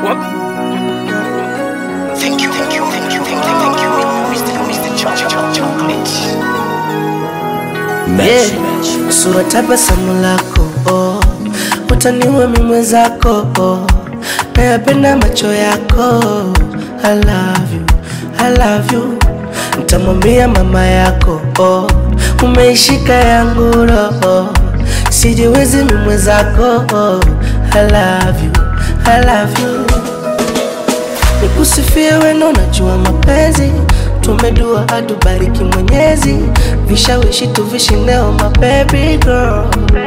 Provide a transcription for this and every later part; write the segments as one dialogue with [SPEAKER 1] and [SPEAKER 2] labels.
[SPEAKER 1] Thank you, thank you, thank you, thank you, thank you, Mr. Mr. Cho- Cho- Chocolate.
[SPEAKER 2] Yeah. Sura tabasamu lako oh. Utaniua mimi mwenzako oh. Nayapenda macho yako I love you, I love you Nitamwambia mama yako oh. Umeishika yangu roho Sijiwezi mimi mwenzako oh. I love you, I love you Nikusifie weno najua mapenzi Tumedua atubariki mwenyezi Vishawishi tuvishineo my baby girl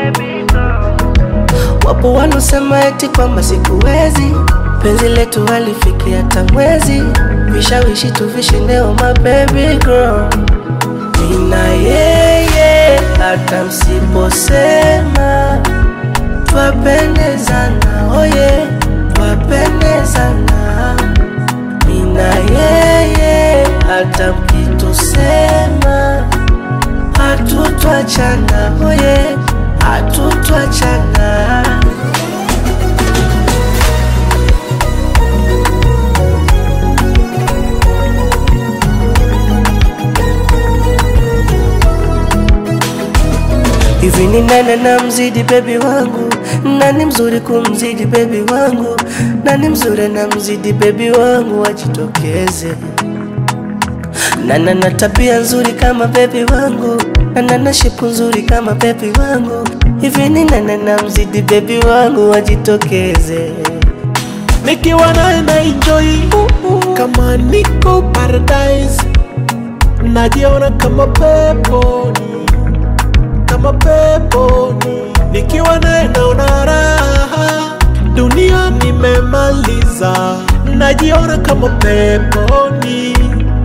[SPEAKER 2] Wapo wanaosema eti kwamba sikuwezi Penzi letu halifiki hata mwezi Vishawishi tuvishineo my baby girl Mina yeye hata msiposema Twapendezana oye Twapendezana Mina yeye hata mkitusema Hatutwachana oye Hatutwachana Hivi ni nani na mzidi bebi wangu? Nani mzuri kumzidi bebi wangu? Nani mzuri na mzidi bebi wangu? Wajitokeze. Nana na tabia nzuri kama bebi wangu, nana na shepu nzuri kama bebi wangu. Hivi ni nani na mzidi bebi wangu? Wajitokeze.
[SPEAKER 3] nikiwa naye na enjoy kama niko paradise najiona kama peponi kama peponi nikiwa naye naona raha dunia nimemaliza najiona kama peponi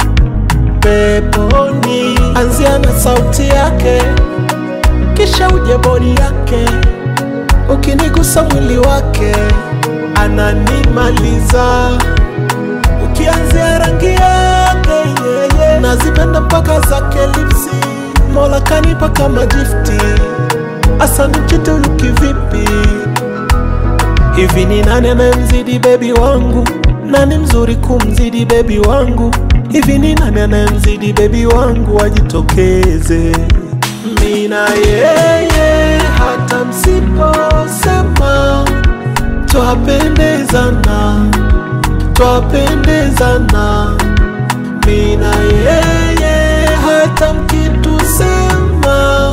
[SPEAKER 3] peponi anzia na sauti yake kisha uje bodi yake ukinigusa mwili wake ananimaliza ukianzia rangi yake yeye nazipenda mpaka zake lipsi mola kanipa kama gifti asani mchitulu kivipi hivi ni nani anayemzidi bebi wangu nani mzuri kumzidi bebi wangu hivi ni nani anayemzidi bebi wangu ajitokeze mina yeye hata msiposema twapendezana twapendezana mina yeye hata mkitusema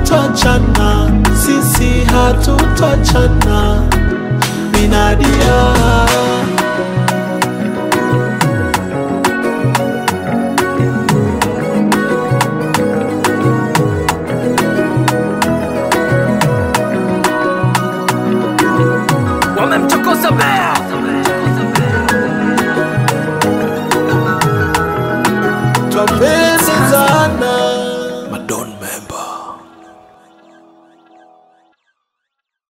[SPEAKER 3] hatutachana sisi hatutachana minadia